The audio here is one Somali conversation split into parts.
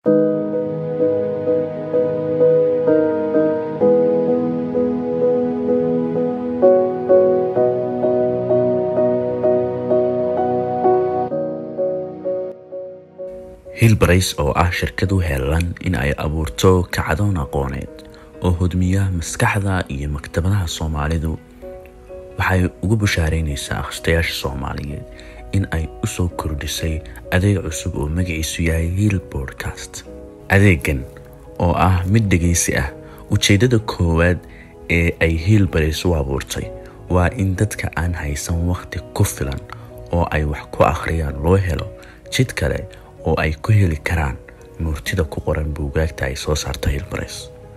hilbarays oo ah shirkad u heelan in ay abuurto kacdoon aqooneed oo hodmiya maskaxda iyo maktabadaha soomaalidu waxay ugu bushaaraynaysaa akhristayaasha soomaaliyeed in ay u soo kordhisay adeeg cusub oo magaciisu yahay hiil bodcast adeegan oo ah mid dhegaysi ah ujeeddada koowaad ee ay hiilbarays u abuurtay waa in dadka aan haysan wakhti ku filan oo ay wax ku akhriyaan loo helo jid kale oo ay ku heli karaan murtida ku qoran buugaagta ay soo saarta hilbarays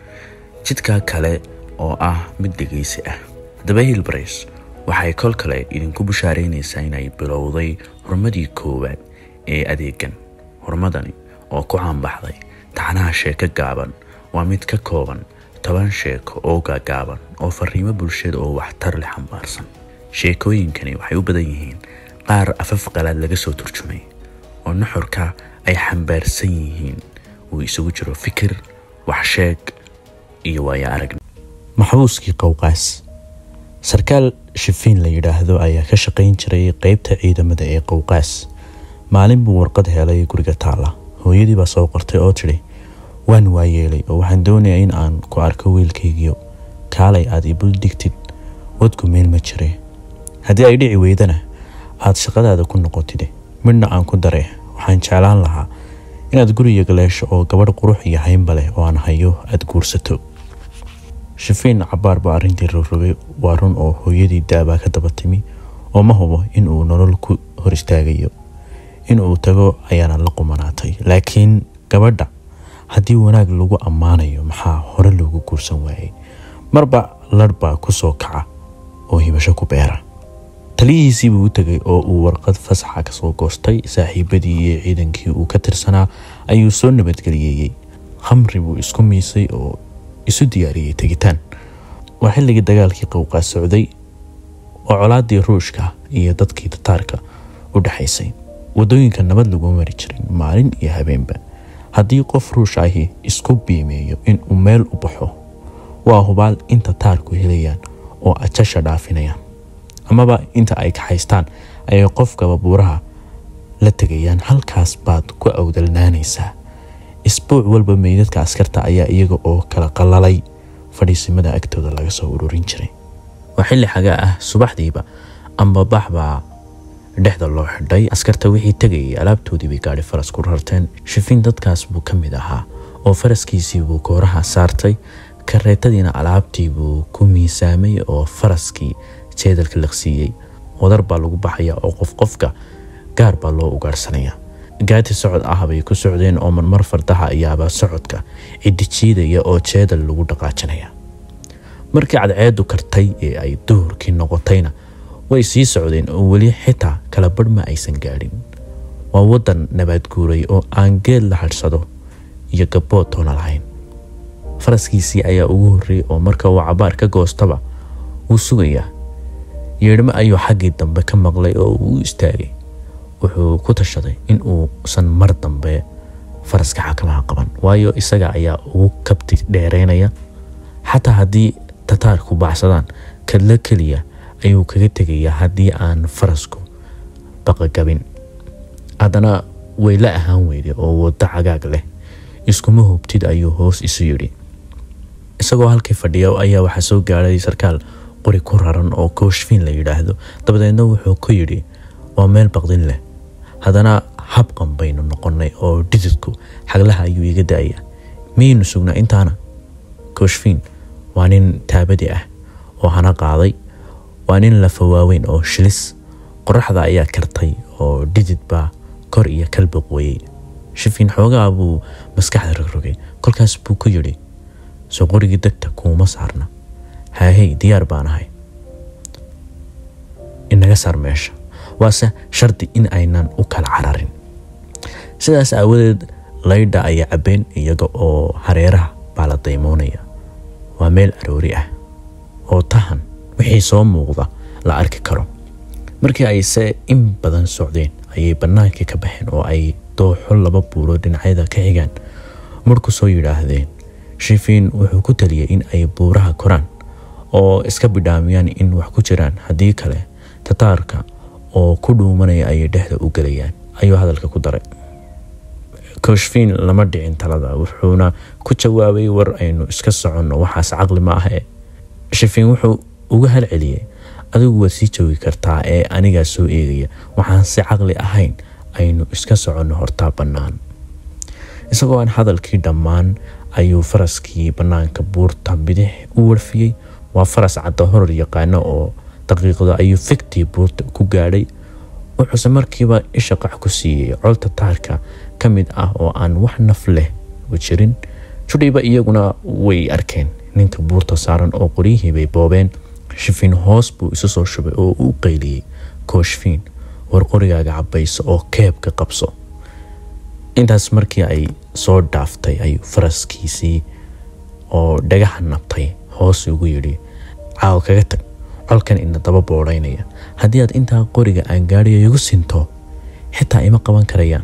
jidka kale oo ah mid dhegaysi ah haddaba hilbarays waxay kol kale idinku bushaaraynaysaa inay bilowday horumadii koowaad ee adeegan horumadani oo ku caanbaxday taxnaha sheeko gaaban waa mid ka kooban toban sheeko oo gaagaaban oo fariimo bulshada oo waxtar leh xambaarsan sheekooyinkani waxay u badan yihiin qaar afaf qalaad laga soo turjumay oo nuxurka ay xambaarsan yihiin uu isugu jiro fikir waxsheeg iyo waayo arag maxbuuskii qowqaas sarkaal shifiin la yidhaahdo ayaa ka shaqayn jiray qeybta ciidamada ee qowqaas maalin buu warqad helay guriga taalla hooyadii baa soo qortay oo tidhi waan waayeelay oo waxaan doonayaa in aan ku arko wiilkaygiyo kaalay aad ibul digtid wadku meel ma jire haddii ay dhici weydana aad shaqadaada ku noqotide midhna aan ku dare waxaan jeclaan lahaa inaad guriga galeesho oo gabadh qurux iyo haynba leh oo aan hayo aada guursato shifiin cabaar baa arrintii rogrogay waa run oo hooyadii daabaa ka daba timi oo ma hubo in uu nolol ku hor istaagayo in uu tago ayaana la qumanaatay laakiin gabadha haddii wanaag lagu ammaanayo maxaa hore loogu guursan waayey marba ladh baa ku soo kaca oo hibasho ku beera taliyihiisii buu u tegay oo uu warqad fasaxa kasoo goostay saaxiibadii iyo ciidankii uu ka tirsanaa ayuu soo nabadgeliyeeyey khamri buu isku miisay oo isu diyaariyey tegitaan waa xilligii dagaalkii qowqaa socday oo colaadii ruushka iyo dadkii tataarka u dhexaysay wadooyinka nabad laguma mari jirin maalin iyo habeenba haddii qof ruush ahi isku biimeeyo in uu meel u baxo waa hubaal in tataarku helayaan oo ajasha dhaafinayaan amaba inta ay kaxaystaan ayay qofkaba buuraha la tegayaan halkaas baad ku awdalnaanaysaa isbuuc walba meydadka askarta ayaa iyaga oo kala qalalay fadhiisimada agtooda laga soo ururin jiray waa xilli xagaa ah subaxdiiba ambabax baa dhexda loo xidhay askarta wixii tegayay alaabtoodii bay gaadhi faras ku rarteen shifiin dadkaas buu ka mid ahaa oo faraskiisii buu kooraha saartay kareetadiina alaabtii buu ku miisaamay oo faraskii jeedalka liqsiiyey wadar baa lagu baxaya oo qof qofka gaar baa loo ugaarhsanaya gaati socod ah bay ku socdeen oo marmar fardaha ayaaba socodka cidijiidaya oo jeedal lagu dhaqaajinaya markii cadceedu kartay ee ay duhurkii noqotayna way sii socdeen oo weli xitaa kala badh ma aysan gaadhin waa waddan nabaad guuray oo aan geed la hadhsado iyo gabbood toona lahayn faraskiisii ayaa ugu horreeyey oo marka uu cabaar ka goostaba wuu sugayaa yeedhmo ayuu xaggii dambe ka maqlay oo uu u istaagay wuxuu ku tashaday in uusan mar dambe faraska xakamaha qaban waayo isaga ayaa ugu kabti dheereynaya xataa haddii tataarku baxsadaan kadla keliya ayuu kaga tegayaa haddii aan farasku baqagabin haddana way la ahaan weyday oo waddo cagaag leh iskuma hubtid ayuu hoos isu yidhi isagoo halkii fadhiya ayaa waxaa soo gaadhay sarkaal qori ku raran oo kooshfiin la yidhaahdo dabadeedna wuxuu ku yidhi waa meel baqdin leh haddana habqan baynu noqonnay oo dhididku xaglaha ayuu iga da-aya miyaynu sugnaa intaana kooshfiin waa nin taabadi ah oo hana qaaday waa nin lafa waaweyn oo shilis qoraxda ayaa kartay oo dhidid baa kor iyo kalba qoyey shifiin xoogaa buu maskaxda rogrogay kolkaas buu ku yidhi soo qorigii degta kuuma saarna haahey diyaar baan ahay inaga saar meesha waase shardi in aynan u kala cararin sidaas aawadeed laydha ayaa cabbeen iyaga oo hareeraha baa la daymoonaya waa meel aroori ah oo tahan wixii soo muuqda la arki karo markii ay se in badan socdeen ayay bannaankii ka baxeen oo ay dooxo laba buuro dhinacyada ka xigaan mar ku soo yidhaahdeen shifiin wuxuu ku taliyey in ay buuraha koraan oo iska bidhaamiyaan in wax ku jiraan haddii kale tataarka oo ku dhuumanaya ayay dhexda u gelayaan ayuu hadalka ku daray koshfiin lama dhicin talada wuxuuna ku jawaabay war aynu iska soconno waxaas caqli ma ahe shifiin wuxuu uga halceliyey adigu waad sii joogi kartaa ee anigaa soo eegaya waxaan si caqli ahayn aynu iska soconno hortaa bannaan isagoo aan hadalkii dhammaan ayuu faraskii bannaanka buurta bidix u warfiyey waa faras cadda horor yaqaano oo daqiiqda ayuu figtii buurta ku gaadhay wuxuuse markiiba isha qac ku siiyey col tataarka ka mid ah oo aan wax naf leh u jirin judhiba iyaguna way arkeen ninka buurta saaran oo qoryihii bay boobeen shifiin hoos buu isu soo shubay oo u qayliyey kooshfiin war qorigaaga cabayso oo keebka qabso intaas markii ay soo dhaaftay ayuu faraskiisii oo dhagaxa nabtay hoos ugu yidhi caawa kaga tag colkan ina daba boodhaynaya haddii aad intaa qoriga aan gaadhiyo igu sinto xitaa ima qaban karayaan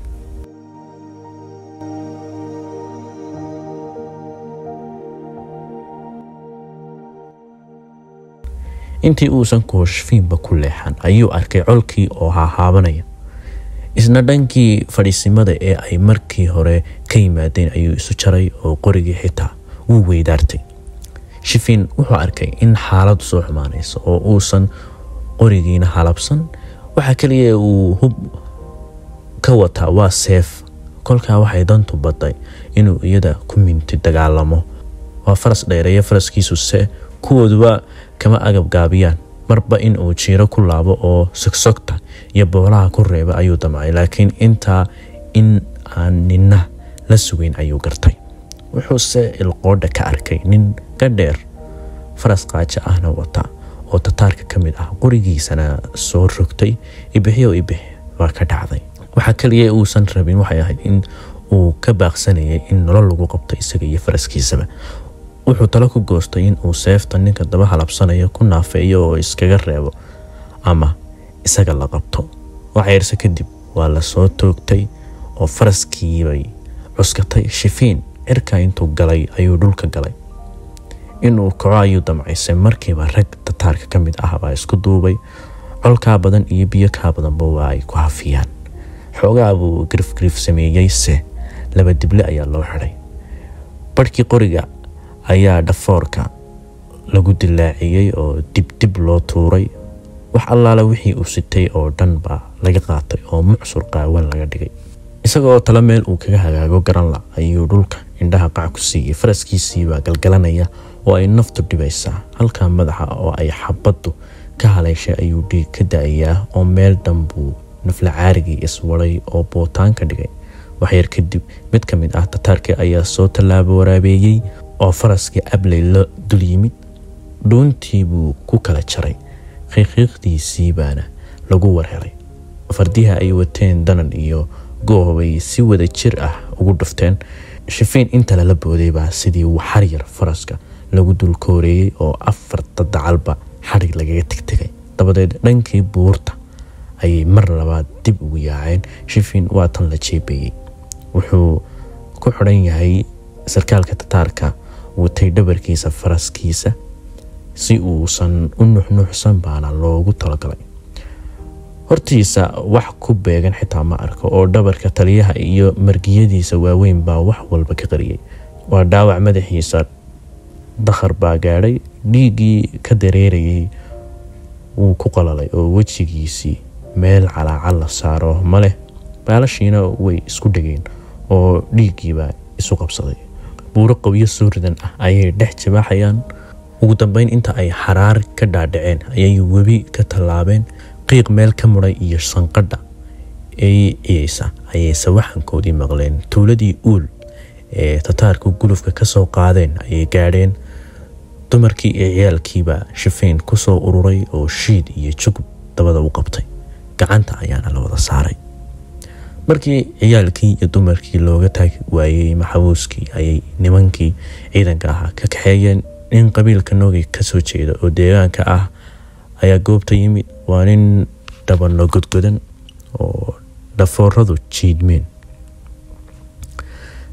intii uusan kooshfiinba ku leexan ayuu arkay colkii oo haahaabanaya isna dhankii fadhiisimada ee ay markii hore ka yimaadeen ayuu isu jaray oo qorigii xitaa wuu weydaartay shifiin wuxuu arkay in xaaladu soo xumaanayso oo uusan qorigiina halabsan waxaa kaliya uu hub ka wataa waa seef kolkaa waxay dantu badday inuu iyada ku minti dagaalamo waa faras dheereeya faraskiisu se kuwooduba kama agab gaabiyaan marba in uu jiiro ku laabo oo sogsogta iyo boolaha ku reeba ayuu damcay laakiin intaa in aan nina la sugeyn ayuu gartay wuxuuse ilqoodha ka arkay nin ka dheer faras qaajo ahna wata oo tataarka ka mid ah qorigiisana soo rogtay ibixyo ibix waa ka dhacday waxaa kaliya uusan rabin waxay ahayd in uu ka baaqsanayay in nolol lagu qabto isaga iyo faraskiisaba wuxuu talo ku goostay in uu seefta ninka daba halabsanaya ku naafeeyo oo iskaga reebo ama isaga la qabto waxyarse kadib waa la soo toogtay oo faraskiibay cuskatay shifiin cirka intuu galay ayuu dhulka galay inuu kaco ayuu damcaysay markiiba rag tataarka ka mid ah baa isku duubay colkaa badan iyo biyo kaa badanba waa ay ku hafiyaan xoogaa buu grifgrif sameeyey se laba dible ayaa loo xidhay barhkii qoriga ayaa dhafoorka lagu dilaaciyey oo dibdib loo tuuray wax allaala wixii uu sitay oo dhan baa laga qaatay oo mucsur qaawan laga dhigay isagoo talo meel uu kaga hagaago garanla ayuu dhulka indhaha qac ku siiyey faraskiisiibaa galgalanaya oo ay naftu dhibaysaa halkaa madaxa oo ay xabaddu ka haleyshay ayuu dhiig ka da-ayaa oo meel dhanbuu nafla caarigii iswaday oo bootaan ka dhigay waxyar kadib mid ka mid ah tataarkii ayaa soo tallaabo waraabeeyey oo faraskii abley la dul yimid dhuuntii buu ku kala jaray qiiqiiqdiisii baana lagu warhelay fardiha ay wateen danan iyo goobay si wada jir ah ugu dhufteen shifiin inta lala booday baa sidii waxar yar faraska lagu dul kooreeyey oo afarta dacalba xadhig lagaga tegtegay dabadeed dhankii buurta ayay mar labaad dib ugu yaaceen shifiin waa tan la jeebeeyey wuxuu ku xidhan yahay sarkaalka tataarka watay dhabarkiisa faraskiisa si uusan u nuxnuuxsan baana loogu talagalay hortiisa wax ku beegan xitaa ma arko oo dhabarka taliyaha iyo margiyadiisa waaweyn baa wax walba ka qariyey waa dhaawac madaxiisa dakhar baa gaadhay dhiiggii ka dareerayay wuu ku qalalay oo wejigiisii meel calaacal la saaro ma leh baalashiina way isku dhegeen oo dhiiggiibaa isu qabsaday buuro qowyo soo ridan ah ayay dhex jibaaxayaan ugu dambeyn inta ay xaraar ka dhaadhaceen ayay webi ka tallaabeen qiiq meel ka muday iyo sanqadha ee ciyeysa ayayse waxankoodii maqleen tuuladii uul ee tataarku gulufka ka soo qaadeen ayay gaadheen dumarkii iyo ciyaalkiibaa shifiin ku soo ururay oo shiid iyo jugub dabada u qabtay gacanta ayaana la wada saaray markii ciyaalkii iyo dumarkii looga taagi waayey maxabuuskii ayay nimankii ciidanka ahaa ka kaxeeyeen nin qabiilka noogi kasoo jeeda oo deegaanka ah ayaa goobta yimid waa nin dhabanno godgodan oo dhafooradu jiidmeen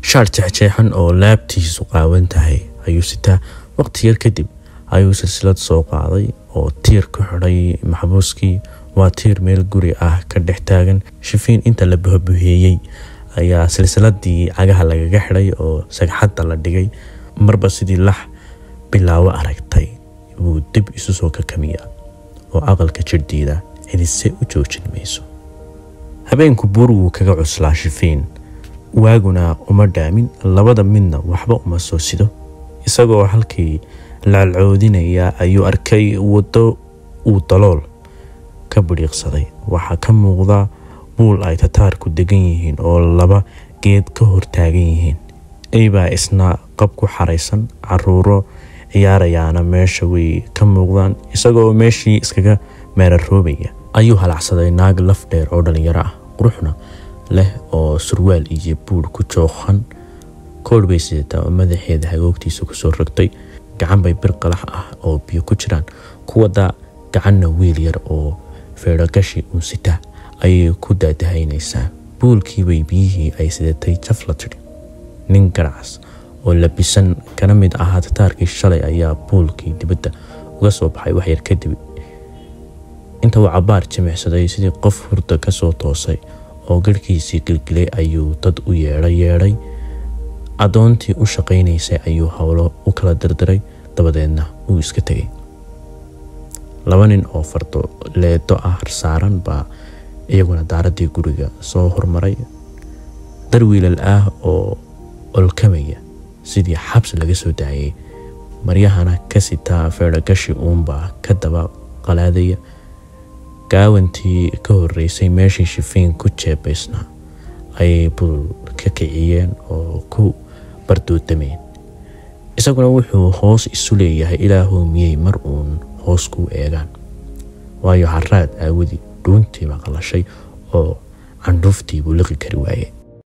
shaar jexjeexan oo laabtiisu qaawan tahay ayuu sitaa waqti yar kadib ayuu silsilad soo qaaday oo tiir ku xidhay maxbuuskii waa tiir meel guri ah ka dhex taagan shifiin inta la buhabuheeyey ayaa silsiladii cagaha lagaga xidhay oo sagxadda la dhigay marba sidii lax bilaawo aragtay buu dib isu soo kakamiyaa oo aqalka jirhdiida cidise u joojin mayso habeenku buur wuu kaga cuslaa shifiin waaguna uma dhaamin labada midna waxba uma soo sido isagoo halkii laalcoodinaya ayuu arkay waddo uu dalool ka bidhiiqsaday waxaa ka muuqda buul ay tataarku degan yihiin oo laba geed ka hortaagan yihiin eybaa isna qab ku xaraysan caruuro ciyaarayaana meesha way ka muuqdaan isagoo meeshii iskaga meeraroobaya ayuu halacsaday naag laf dheer oo dhalinyaro ah quruxna leh oo surwaal iyo buur ku jooqan koodh bay sidataa oo madaxeeda hagoogtiisa kusoo rogtay gacan bay bir qalax ah oo biyo ku jiraan kuwada gacanna wiil yar oo feedhogashi uun sitaa ayay ku daadahaynaysaa buulkiibay biyihii ay sidatay jaf la tidhi nin garacas oo labisan kana mid ahaa tataarkii shalay ayaa buulkii dibadda uga soo baxay waxyar kadib inta uu cabaar jimicsaday sidii qof hurda ka soo toosay oo garhkiisii gilgilay ayuu dad u yeedhay yeedhay addoontii u shaqaynaysay ayuu howlo u kala dirdiray dabadeedna uu iska tegay laba nin oo fardo leedo ah saaran baa iyaguna daaraddii guriga soo hormaray dar wiilal ah oo olkamaya sidii xabsi laga soo daayay maryahana ka sitaa feedhogashi uunbaa ka daba qalaadaya gaawantii ka horeysay meeshii shifiin ku jeebaysnaa ayay bul ka kiciyeen oo ku bardoodameen isaguna wuxuu hoos isu leeyahay ilaahuu miyey mar uun hoos kuu eegaan waayo haraad aawadii dhuuntii maqalashay oo candhuuftii buu liqi kari waaye